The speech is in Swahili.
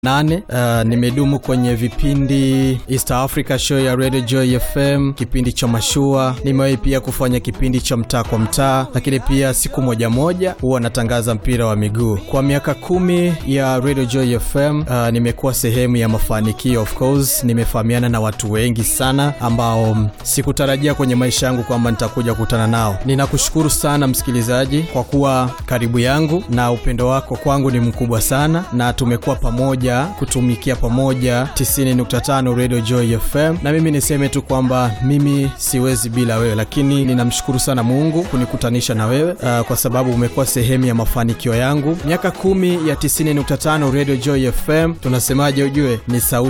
nane. Uh, nimedumu kwenye vipindi East Africa Show ya Radio Joy FM, kipindi cha mashua. Nimewahi pia kufanya kipindi cha mtaa kwa mtaa, lakini pia siku moja moja huwa natangaza mpira wa miguu. Kwa miaka kumi ya Radio Joy FM uh, nimekuwa sehemu ya mafanikio. Of course nimefahamiana na watu wengi sana ambao sikutarajia kwenye maisha yangu kwamba nitakuja kukutana nao. Ninakushukuru sana msikilizaji kwa kuwa karibu yangu na upendo wako kwangu ni mkubwa sana, na tumekuwa pamoja kutumikia pamoja 90.5 Radio Joy FM, na mimi niseme tu kwamba mimi siwezi bila wewe, lakini ninamshukuru sana Mungu kunikutanisha na wewe uh, kwa sababu umekuwa sehemu ya mafanikio yangu. Miaka kumi ya 90.5 Radio Joy FM, tunasemaje? Ujue ni sauti